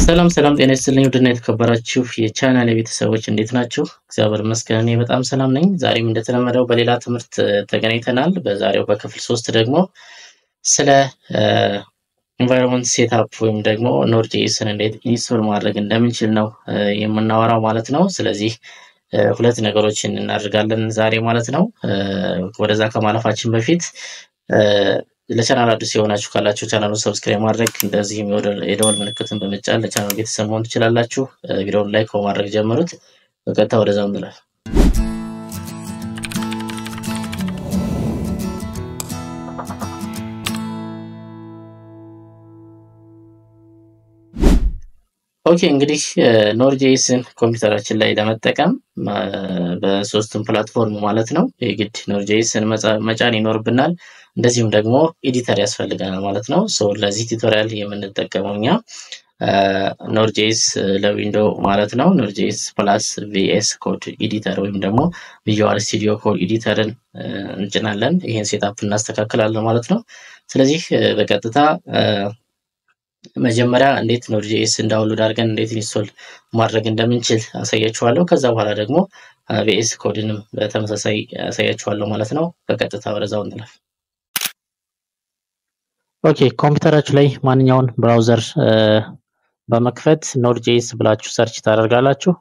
ሰላም ሰላም፣ ጤና ይስጥልኝ ውድና የተከበራችሁ የቻናል ቤተሰቦች እንዴት ናችሁ? እግዚአብሔር ይመስገን እኔ በጣም ሰላም ነኝ። ዛሬም እንደተለመደው በሌላ ትምህርት ተገናኝተናል። በዛሬው በክፍል ሶስት ደግሞ ስለ ኢንቫይሮንመንት ሴትአፕ ወይም ደግሞ ኖድ.ጄኤስን እንዴት ኢንስቶል ማድረግ እንደምንችል ነው የምናወራው ማለት ነው። ስለዚህ ሁለት ነገሮችን እናደርጋለን ዛሬ ማለት ነው። ወደዛ ከማለፋችን በፊት ለቻናል አዲስ የሆናችሁ ካላችሁ ቻናሉን ሰብስክራይብ ማድረግ እንደዚህም የደወል ምልክትን በመጫን ለቻናሉ ቤተሰብ መሆን ትችላላችሁ። ቪዲዮውን ላይክ በማድረግ ጀምሩት። በቀጥታ ወደዛው እንላለን። ኦኬ እንግዲህ ኖድ.ጄኤስን ኮምፒውተራችን ላይ ለመጠቀም በሶስቱም ፕላትፎርም ማለት ነው የግድ ኖድ.ጄኤስን መጫን ይኖርብናል። እንደዚሁም ደግሞ ኤዲተር ያስፈልገናል ማለት ነው። ለዚህ ቱቶሪያል የምንጠቀመው እኛ ኖድ.ጄኤስ ለዊንዶ ማለት ነው ኖድ.ጄኤስ ፕላስ ቪኤስ ኮድ ኤዲተር ወይም ደግሞ ቪዥዋል ስቱዲዮ ኮድ ኤዲተርን እንጭናለን። ይህን ሴታፕ እናስተካክላለን ማለት ነው። ስለዚህ በቀጥታ መጀመሪያ እንዴት ኖድ.ጄኤስ እንዳውንሎድ አድርገን እንዴት ኢንስቶል ማድረግ እንደምንችል አሳያችኋለሁ። ከዛ በኋላ ደግሞ ቪኤስ ኮድንም በተመሳሳይ አሳያችኋለሁ ማለት ነው። በቀጥታ ወደዛው እንላለን። ኦኬ ኮምፒውተራችሁ ላይ ማንኛውን ብራውዘር በመክፈት ኖድ.ጄኤስ ብላችሁ ሰርች ታደርጋላችሁ።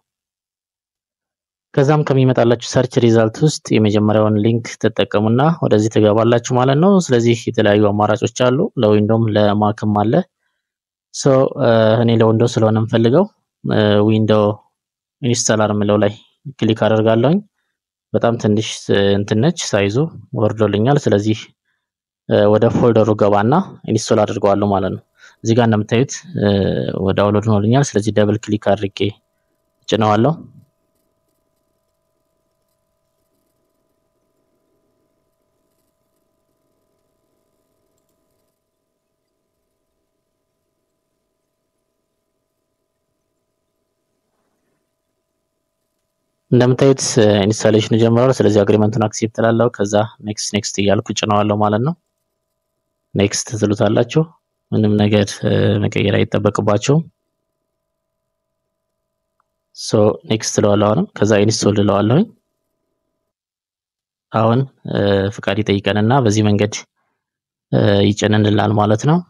ከዛም ከሚመጣላችሁ ሰርች ሪዛልት ውስጥ የመጀመሪያውን ሊንክ ትጠቀሙና ወደዚህ ትገባላችሁ ማለት ነው። ስለዚህ የተለያዩ አማራጮች አሉ። ለዊንዶም ለማክም አለ። ሶ እኔ ለዊንዶ ስለሆነ የምፈልገው ዊንዶ ኢንስታለር የምለው ላይ ክሊክ አደርጋለሁኝ። በጣም ትንሽ እንትን ነች ሳይዙ ወርዶልኛል። ስለዚህ ወደ ፎልደሩ ገባና ኢንስቶል አድርገዋለሁ ማለት ነው። እዚህ ጋር እንደምታዩት ወደ ዳውንሎድ ሆኖልኛል። ስለዚህ ደብል ክሊክ አድርጌ ጭነዋለሁ። እንደምታዩት ኢንስታሌሽኑ ጀምሯል። ስለዚህ አግሪመንቱን አክሴፕት እላለሁ። ከዛ ኔክስት ኔክስት እያልኩ ጭነዋለሁ ማለት ነው። ኔክስት ትሉታላችሁ። ምንም ነገር መቀየር አይጠበቅባቸውም። ሶ ኔክስት እለዋለሁ። አሁንም ከዛ ኢንስቶል እለዋለሁኝ። አሁን ፍቃድ ይጠይቀንና በዚህ መንገድ ይጭንንላል ማለት ነው።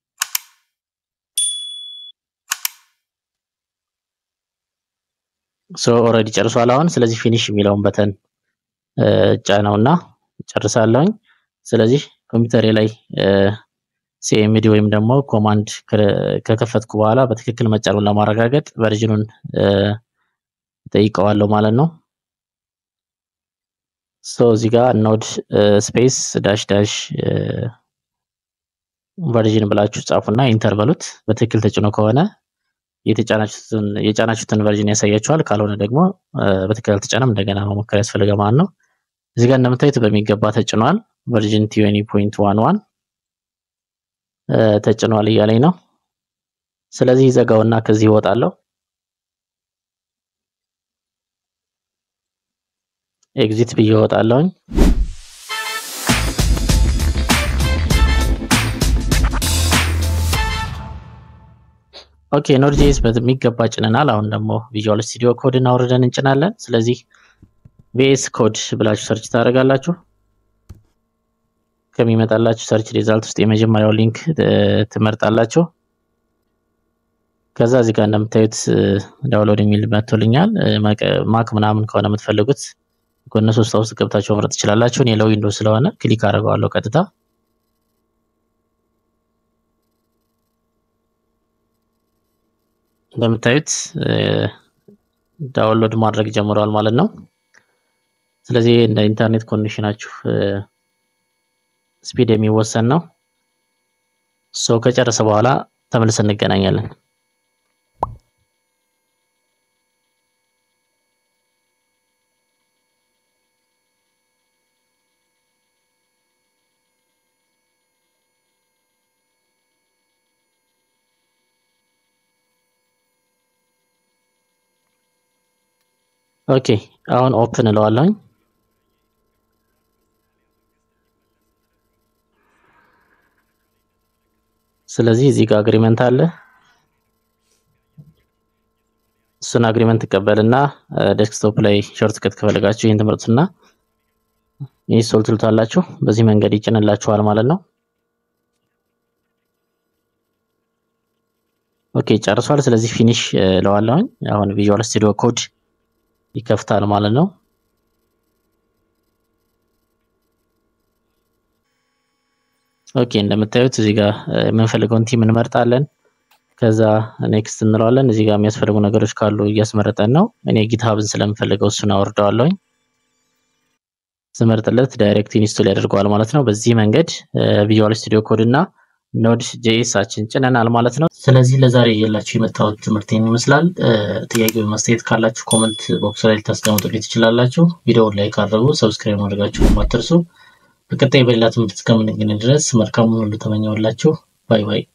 ሶ ኦልሬዲ ጨርሷል አሁን። ስለዚህ ፊኒሽ የሚለውን በተን ጫነውና ጨርሳለሁኝ። ስለዚህ ኮምፒውተሬ ላይ ሲኤምዲ ወይም ደግሞ ኮማንድ ከከፈትኩ በኋላ በትክክል መጫኑን ለማረጋገጥ ቨርዥኑን ጠይቀዋለሁ ማለት ነው። ሶ እዚህ ጋር ኖድ ስፔስ ዳሽ ዳሽ ቨርዥን ብላችሁ ጻፉና ኢንተር በሉት። በትክክል ተጭኖ ከሆነ የጫናችሁትን ቨርዥን ያሳያችኋል። ካልሆነ ደግሞ በትክክል አልተጫነም እንደገና መሞከር ያስፈልጋል ማለት ነው። እዚህ ጋር እንደምታዩት በሚገባ ተጭኗል። ቨርዥን ቲዌኒ ፖይንት ዋን ዋን ተጭኗል እያለኝ ነው። ስለዚህ ዘጋውና ከዚህ ይወጣለሁ። ኤግዚት ብዬ እወጣለሁኝ። ኦኬ ኖድ.ጄኤስ በሚገባ ጭነናል። አሁን ደግሞ ቪዥዋል ስቱዲዮ ኮድን አውርደን እንጭናለን። ስለዚህ ቪኤስ ኮድ ብላችሁ ሰርች ታደርጋላችሁ። ከሚመጣላችሁ ሰርች ሪዛልት ውስጥ የመጀመሪያው ሊንክ ትመርጣላችሁ። ከዛ እዚህ ጋር እንደምታዩት ዳውንሎድ የሚል መጥቶልኛል። ማክ ምናምን ከሆነ የምትፈልጉት ጎነ ሶስት ውስጥ ገብታችሁ መምረጥ ትችላላችሁ። እኔ ለዊንዶ ስለሆነ ክሊክ አደርገዋለሁ ቀጥታ እንደምታዩት ዳውንሎድ ማድረግ ጀምረዋል ማለት ነው። ስለዚህ እንደ ኢንተርኔት ኮኔክሽናችሁ ስፒድ የሚወሰን ነው። ሶ ከጨረሰ በኋላ ተመልሰን እንገናኛለን። ኦኬ አሁን ኦፕን እለዋለሁኝ። ስለዚህ እዚህ ጋር አግሪመንት አለ። እሱን አግሪመንት ትቀበልና ዴስክቶፕ ላይ ሾርት ከት ከፈለጋችሁ ይህን ትምህርቱና ኢንስቶል ትሉታላችሁ። በዚህ መንገድ ይጭንላችኋል ማለት ነው። ኦኬ ጨርሷል። ስለዚህ ፊኒሽ ለዋለሁኝ። አሁን ቪዥዋል ስቱዲዮ ኮድ ይከፍታል ማለት ነው። ኦኬ እንደምታዩት እዚህ ጋር የምንፈልገውን ቲም እንመርጣለን። ከዛ ኔክስት እንለዋለን። እዚህ ጋር የሚያስፈልጉ ነገሮች ካሉ እያስመረጠን ነው። እኔ ጊትሀብን ስለምፈልገው እሱን አወርደዋለሁኝ። ስመርጥለት ዳይሬክት ኢንስቶል ያደርገዋል ማለት ነው። በዚህ መንገድ ቪዥዋል ስቱዲዮ ኮድ እና ኖድ ጄኤሳችን ጭነናል ማለት ነው። ስለዚህ ለዛሬ የላችሁ የመጣሁት ትምህርት ይመስላል። ጥያቄ ወይም አስተያየት ካላችሁ ኮመንት ቦክስ ላይ ልታስቀምጡልኝ ትችላላችሁ። ቪዲዮውን ላይክ አድርጉ፣ ሰብስክራይብ ማድረጋችሁ አትርሱ። በቀጣይ በሌላ ትምህርት እስከምንገናኝ ድረስ መልካሙን ሁሉ ተመኘሁላችሁ። ባይ ባይ።